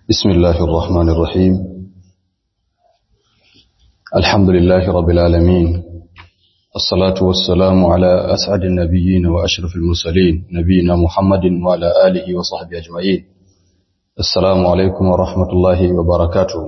بسم الله الرحمن الرحيم الحمد لله رب العالمين الصلاة والسلام على أسعد النبيين وأشرف المرسلين نبينا محمد وعلى آله وصحبه أجمعين السلام عليكم ورحمة الله وبركاته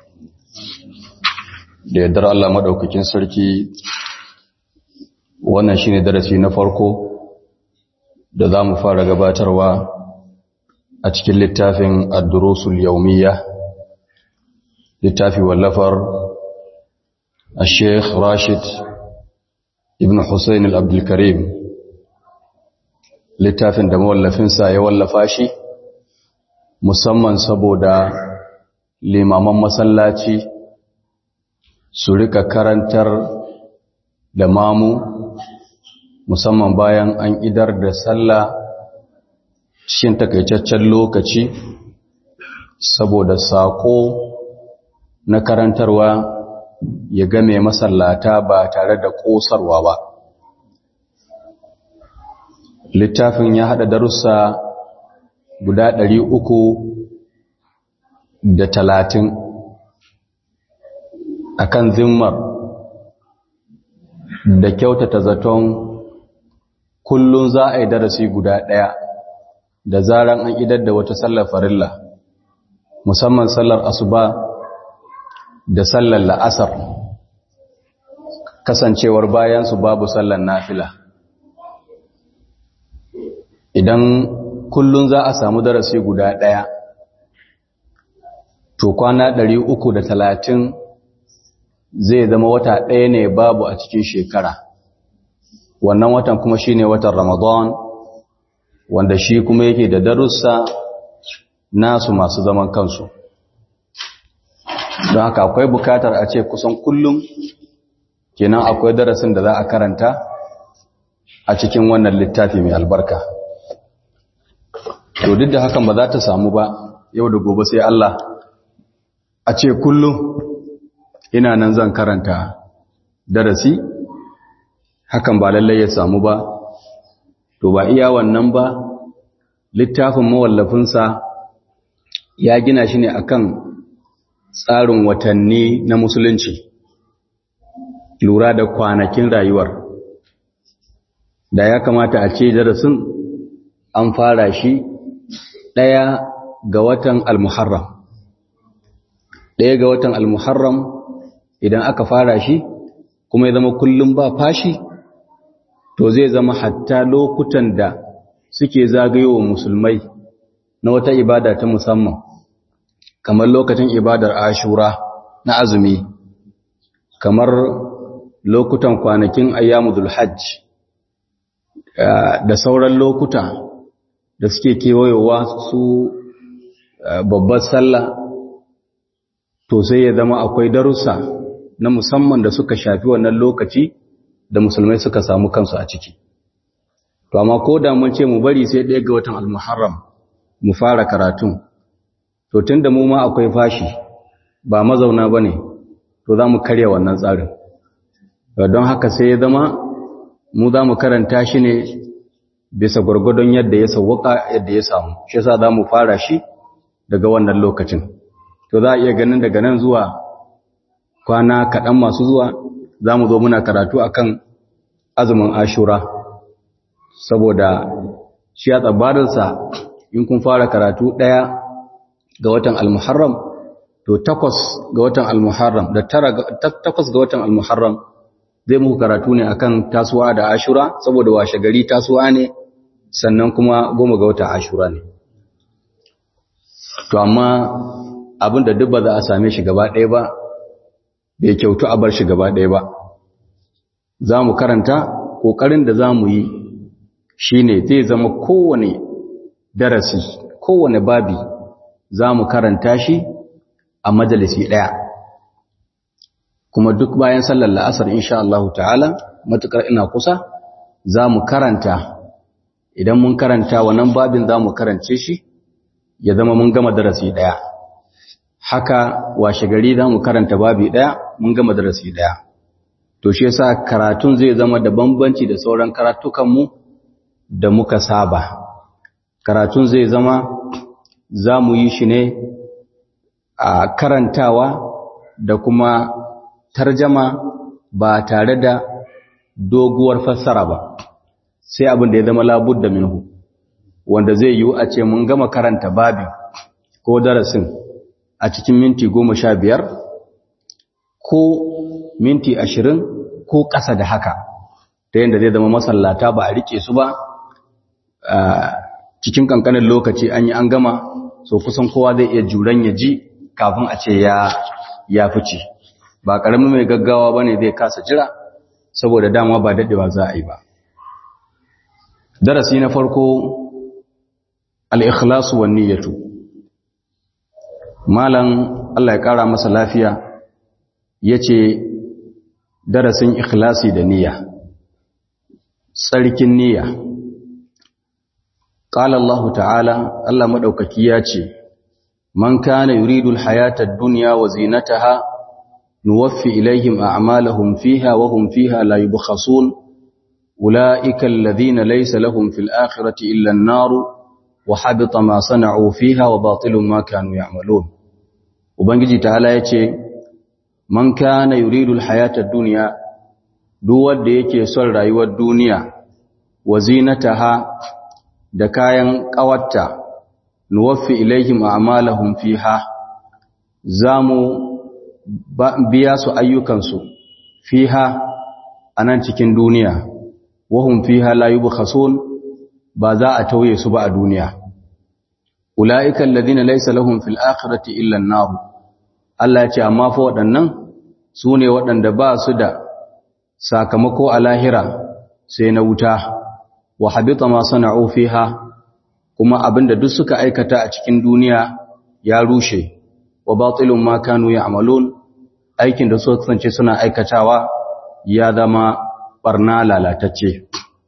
da yardar Allah madaukakin sarki wannan shine darasi na farko da za mu fara gabatarwa a cikin littafin ad-durusul yawmiyya littafi wallafar al-sheikh Rashid ibn Hussein al-Abdul Karim littafin da mawallafinsa ya wallafa shi musamman saboda limaman masallaci su rika karantar da mamu musamman bayan an idar da sallah cikin takaitaccen lokaci saboda saƙo na karantarwa ya game masallata ba tare da ƙosarwa ba littafin ya haɗa darussa guda ɗari uku da talatin akan zimmar da kyautata zaton kullum za a yi darasi guda ɗaya da zaran an idar da wata sallar farilla musamman sallar asuba da sallar la'asar kasancewar bayansu babu sallar nafila idan kullum za a samu darasi guda ɗaya to kwana ɗari uku da talatin zai zama wata ɗaya ne babu a cikin shekara wannan watan kuma shine watan ramadan wanda shi kuma yake da darussa nasu masu zaman kansu don haka akwai bukatar a ce kusan kullum kenan akwai darasin da za a karanta a cikin wannan littafi mai albarka to duk da hakan ba za ta samu ba yau da gobe sai Allah a ce kullum ina nan zan karanta darasi hakan ba lallai ya samu ba to ba iya wannan ba littafin mawallafinsa ya gina shi ne akan tsarin watanni na musulunci lura da kwanakin rayuwar da ya kamata a ce darasin an fara shi ɗaya ga watan al-muharram ɗaya ga watan al-muharram idan aka fara shi kuma ya zama kullum ba fashi to zai zama hatta lokutan da suke zagayowa musulmai na wata ibada ta musamman kamar lokacin ibadar ashura na azumi kamar lokutan kwanakin ayyamudul hajj da sauran lokuta da suke kewayowa su babbar sallah to sai ya zama akwai darussa na musamman da suka shafi wannan lokaci da musulmai suka samu kansu a ciki to amma ko da mun ce mu bari sai ɗaya ga watan al-muharram mu fara karatun to tunda mu ma akwai fashi ba mazauna bane to za mu karya wannan tsarin don haka sai ya zama mu za mu karanta shi ne bisa gwargwadon yadda ya sauwaka yadda ya samu shi yasa za mu fara shi daga wannan lokacin to za a iya ganin daga nan zuwa kwana kaɗan masu zuwa za mu zo muna karatu akan azumin ashura saboda shi a tsabarinsa in kun fara karatu ɗaya ga watan almuharram to takwas ga watan almuharram da takwas ga watan almuharram zai muku karatu ne akan tasuwa da ashura saboda washe gari tasuwa ne sannan kuma goma ga watan ashura ne to amma abin da duk ba za a same shi gaba ɗaya ba bai kyautu a bar shi gaba ɗaya ba za mu karanta ƙoƙarin da za mu yi shi ne zai zama kowane darasi kowane babi za mu karanta shi a majalisi ɗaya kuma duk bayan sallar la'asar insha Allah ta'ala matuƙar ina kusa za mu karanta idan mun karanta wannan babin za mu karance shi ya zama mun gama darasi ɗaya haka washe gari za mu karanta babi ɗaya mun gama darasi ɗaya to shi yasa karatun zai zama da bambanci da sauran karatukanmu da muka saba karatun zai zama za mu yi shi ne a karantawa da kuma tarjama ba tare da doguwar fassara ba sai abin da ya zama labudda minhu wanda zai yiwu a ce mun gama karanta babin ko darasin a cikin minti goma sha biyar ko minti ashirin ko ƙasa da haka ta yadda zai zama masallata ba a riƙe su ba cikin ƙanƙanin lokaci an yi an gama so kusan kowa zai iya juran ya ji kafin a ce ya fice ba ƙaramin mai gaggawa ba ne zai kasa jira saboda dama ba daɗewa za a yi ba darasi na farko al'ikhlasu wa niyyatu malam Allah ya ƙara masa lafiya ya ce darasin ikhlasi da niyya tsarkin niyya ƙala Allah ta'ala Allah maɗaukaki ya ce man kana yuridul hayatar duniya wa zinataha nuwaffi ilaihim a'malahum fiha wa hum fiha la yubkhasun ulaika alladhina laysa lahum fil akhirati illa an-nar wa habita ma sana'u fiha wa batilun ma kanu ya'malun ubangiji ta'ala yace man kana yuridul hayatad dunya duk wanda yake son rayuwar duniya wa zinataha da kayan kawatta nuwaffi ilaihim a'malahum fiha zamu biya su ayyukansu fiha anan cikin duniya wahum fiha la yubkhasun ba za a tauye su ba a duniya ulaika alladhina laysa lahum fil akhirati illa an-nar Allah ya ce amma fa waɗannan su ne waɗanda ba su da sakamako a lahira sai na wuta wa habita ma sana'u fiha kuma abinda duk suka aikata a cikin duniya ya rushe wa batilun ma kanu ya'malun aikin da suka kasance suna aikatawa ya zama barna lalatacce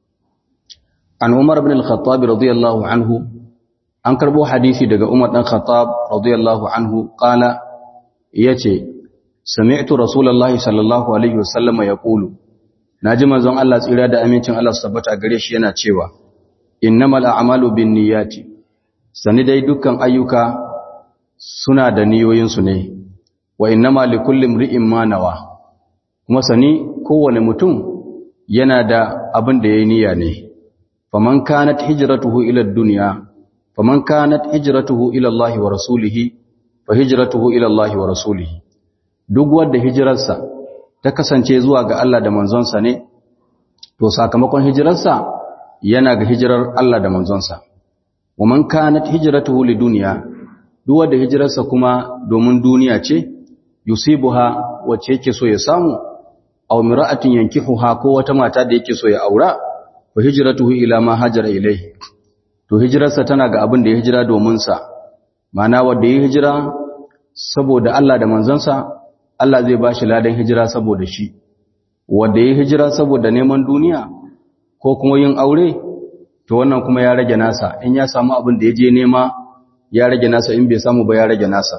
an Umar ibn al-Khattab radiyallahu anhu an karbo hadisi daga Umar dan Khattab radiyallahu anhu qala yace sami'tu rasulullahi sallallahu alaihi wasallam yaqulu naji manzon Allah tsira da amincin Allah tabbata gare shi yana cewa innamal a'malu binniyati sani dai dukkan ayyuka suna da niyoyin su ne wa innama likulli imri'in ma nawa kuma sani kowane mutum yana da abin da yayi niyya ne faman kanat hijratuhu ila ad-dunya faman kanat hijratuhu ila Allah wa rasulihi fa hijratuhu ila Allah wa rasulihi duk wanda hijirarsa ta kasance zuwa ga Allah da manzonsa ne to sakamakon hijirarsa yana ga hijirar Allah da manzonsa wa man kanat hijratuhu lidunya duk wanda hijirarsa kuma domin duniya ce yusibuha wacce yake so ya samu aw mira'atin yankihuha ko wata mata da yake so ya aura wa hijratuhu ila ma hajara ilayhi to hijirarsa tana ga abin da ya hijira domin sa ma'ana wanda ya hijira saboda Allah da manzansa Allah zai bashi ladan hijira saboda shi wanda ya hijira saboda neman duniya ko kuma yin aure to wannan kuma ya rage nasa in ya samu abin da ya je nema ya rage nasa in bai samu ba ya rage nasa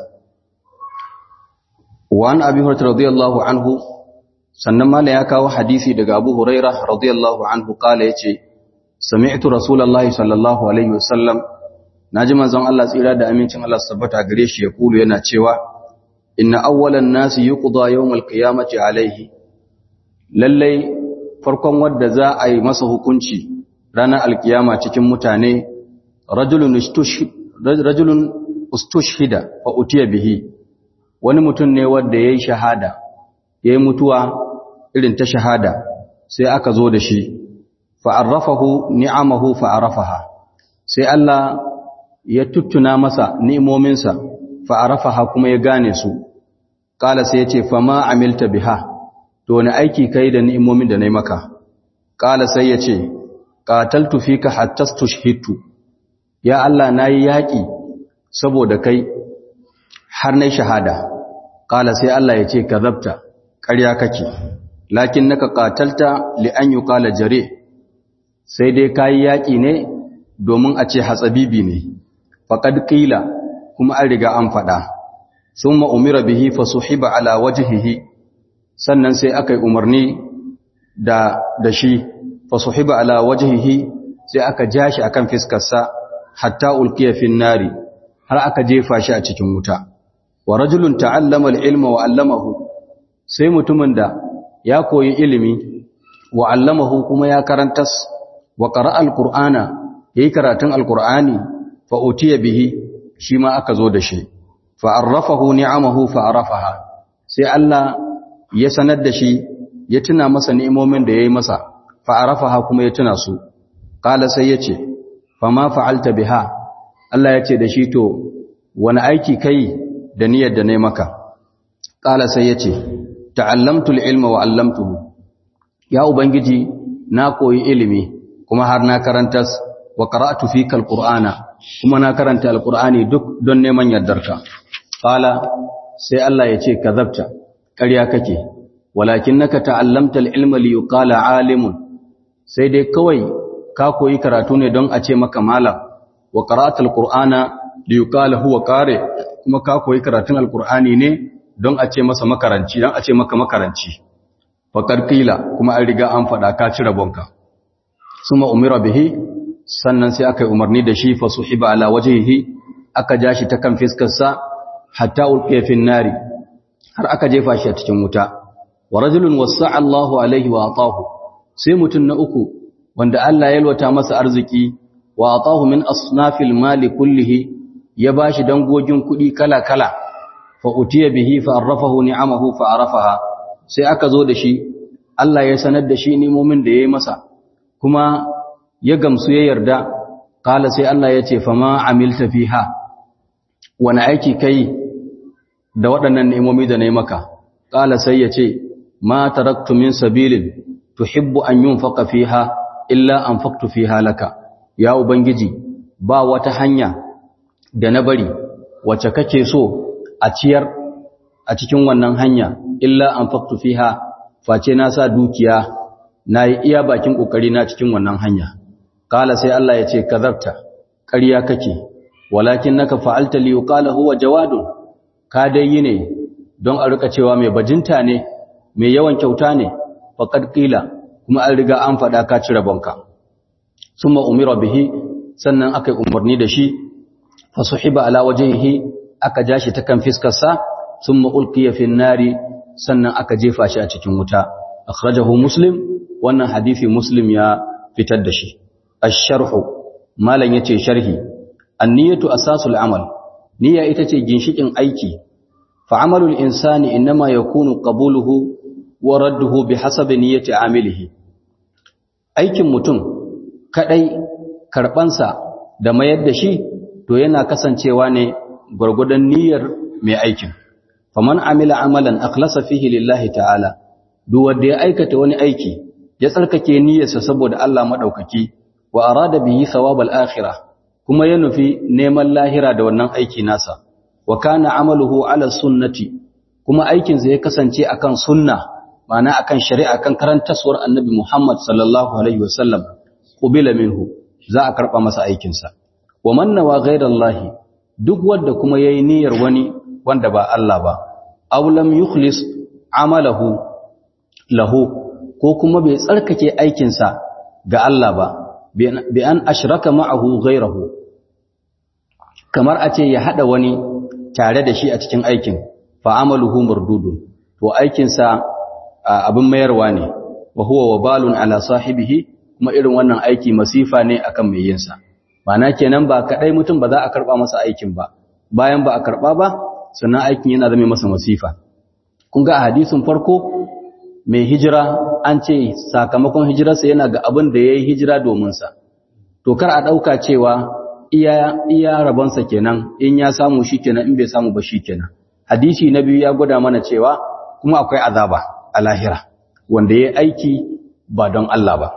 wa an abi hurairah radiyallahu anhu sannan mala ya kawo hadisi daga abu hurairah radiyallahu anhu kala yace sami'tu rasulullahi sallallahu alaihi wasallam naji manzon Allah tsira da amincin Allah su tabbata gare shi ya kulu yana cewa inna awwalan nasi yuqda yawmal qiyamati alaihi lallai farkon wanda za a yi masa hukunci ranar alkiyama cikin mutane rajulun rajulun ustushhida fa utiya bihi wani mutum ne wanda yayi shahada yayi mutuwa irin ta shahada sai aka zo da shi fa arrafahu ni'amahu fa arafaha sai Allah ya tuttuna masa ni'imominsa fa arafaha kuma ya gane su kala sai ya ce fa ma amilta biha to wani aiki kai da ni'imomin da nayi maka kala sai ya ce qataltu fika hatta tushhitu ya Allah nayi yaki saboda kai har nayi shahada kala sai Allah ya ce kazabta ƙarya kake lakin naka qatalta li an yuqala jare sai dai kai yaki ne domin a ce hatsabibi ne faqad qila kuma an riga an faɗa summa umira bihi fasuhiba ala wajhihi sannan sai aka yi umarni da da shi fasuhiba ala wajhihi sai aka ja shi akan fiskarsa hatta ulqiya fin nari har aka jefa shi a cikin wuta wa rajulun ta'allama al-ilma wa 'allamahu sai mutumin da ya koyi ilimi wa 'allamahu kuma ya karantas wa qara'a al-qur'ana yayi karatun al-qur'ani fa utiya bihi shi ma aka zo da shi fa arrafahu ni'amahu fa arafaha sai Allah ya sanar da shi ya tuna masa ni'imomin da yayi masa fa arafaha kuma ya tuna su qala sai yace fa ma fa'alta biha Allah yace da shi to wani aiki kai da niyyar da nayi maka qala sai yace ta'allamtu al-ilma wa 'allamtuhu ya ubangiji na koyi ilimi kuma har na karantas wa qara'tu fika al-qur'ana kuma na karanta al-qur'ani duk don neman yardarka qala sai Allah yace kazabta ƙarya kake walakinnaka ta'allamta al-ilma li yuqala 'alimun sai dai kawai ka koyi karatu ne don a ce maka malam wa qara'ta al-qur'ana li yuqala huwa qari kuma ka koyi karatun al-qur'ani ne don a ce masa makaranci don a ce maka makaranci faqad qila kuma an riga an fada ka ci rabonka suma umira bihi sannan sai aka yi umarni da shi fa suhiba ala wajhihi aka ja shi ta kan fiskar sa hatta ulqiya fi nari har aka jefa shi a cikin wuta wa rajulun wasa'a Allahu alaihi wa atahu sai mutun na uku wanda Allah ya yalwata masa arziki wa atahu min asnafil mali kullihi ya bashi dangogin kudi kala-kala fa utiya bihi fa arrafahu ni'amahu fa arafaha sai aka zo da shi Allah ya sanar da shi nimomin da yayi masa kuma ya gamsu ya yarda kala sai Allah ya ce fama amilta fiha wani aiki kai da waɗannan ni'imomi da nayi maka kala sai ya ce ma taraktu min sabilin tuhibbu an yunfaqa fiha illa anfaqtu fiha laka ya ubangiji ba wata hanya da na bari wacce kake so a ciyar a cikin wannan hanya illa anfaqtu fiha face na sa dukiya nayi iya bakin kokari na cikin wannan hanya kala sai Allah ya ce kazarta ƙarya kake walakin naka fa'alta li yuqala huwa jawadun ka dai yi ne don a rika cewa mai bajinta ne mai yawan kyauta ne faqad qila kuma an riga an faɗa ka cire banka summa umira bihi sannan aka yi umarni da shi fa suhiba ala wajhihi aka ja shi ta kan fiskar sa summa ulqiya fi nari sannan aka jefa shi a cikin wuta akhrajahu muslim wannan hadisi muslim ya fitar da shi ash-sharhu malan yace sharhi an-niyatu asasul amal niyya ita ce ginshikin aiki fa amalul insani inma yakunu qabuluhu wa radduhu bihasabi niyyati amilihi aikin mutum kadai karbansa da mayar da shi to yana kasancewa ne gurgudan niyyar mai aikin faman amila amalan akhlasa fihi lillahi ta'ala duk wanda ya aikata wani aiki ya tsarkake niyyarsa saboda Allah madaukaki wa arada bihi thawabal akhirah kuma ya nufi neman lahira da wannan aiki nasa wa kana amaluhu ala sunnati kuma aikinsa ya kasance akan sunna ma'ana akan shari'a kan karantaswar annabi Muhammad sallallahu alaihi wasallam qubila minhu za a karba masa aikinsa wa man nawa ghayrallahi duk wanda kuma yayi niyyar wani wanda ba Allah ba aw lam yukhlis amalahu lahu ko kuma bai tsarkake aikinsa ga Allah ba bi an ashraka ma'ahu ghayrahu kamar a ce ya hada wani tare da shi a cikin aikin fa amaluhu mardudun to aikinsa abin mayarwa ne wa huwa wabalun ala sahibihi kuma irin wannan aiki masifa ne akan mai yinsa Ma'ana kenan ba kadai mutum ba za a karba masa aikin ba bayan ba a karba ba sannan aikin yana zama masa masifa kun ga a hadisin farko mai hijira an ce sakamakon hijirarsa yana ga abin da yayi hijira domin sa to kar a dauka cewa iya iya rabonsa kenan in ya samu shikenan in bai samu ba shikenan hadisi na biyu ya gwada mana cewa kuma akwai azaba a lahira wanda yayi aiki ba don Allah ba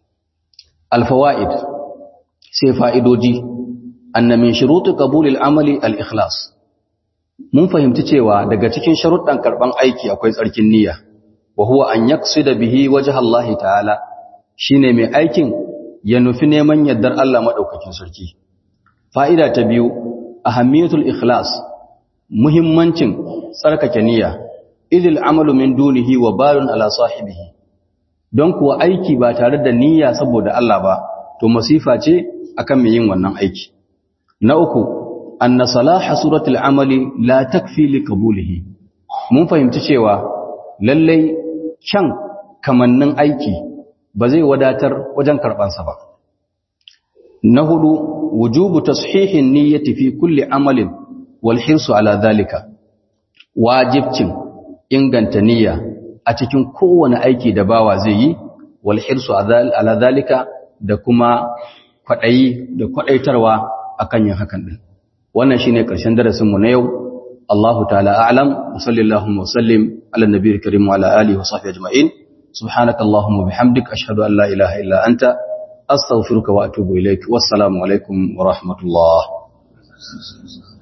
alfawaid sai fa'idoji anna min shuruti qabulil amali al-ikhlas mun fahimci cewa daga cikin sharuɗan karban aiki akwai tsarkin niyya wa huwa an yaqsida bihi wajha Allah ta'ala shine mai aikin ya nufi neman yardar Allah madaukakin sarki fa'ida ta biyu ahammiyatul ikhlas muhimmancin tsarkake niyya idil amalu min dunihi wa balun ala sahibihi don kuwa aiki ba tare da niyya saboda Allah ba to masifa ce akan mai yin wannan aiki na uku anna salaha suratul amali la takfi li qabulihi mun fahimci cewa lallai kyan kamannin aiki ba zai wadatar wajen karbansa ba na hudu wujubu tashihin niyyati fi kulli amalin wal hirsu ala dhalika wajibcin inganta niyya a cikin kowane aiki da bawa zai yi wal hirsu ala dhalika da kuma kwadayi da kwadaitarwa akan yin hakan din wannan shine karshen darasin mu na yau Allahu ta'ala a'lam wa sallallahu wa sallim ala nabiyil karim wa ala alihi wa sahbihi ajma'in subhanakallahumma bihamdik ashhadu an la ilaha illa anta astaghfiruka wa atubu ilaik wassalamu alaikum wa rahmatullah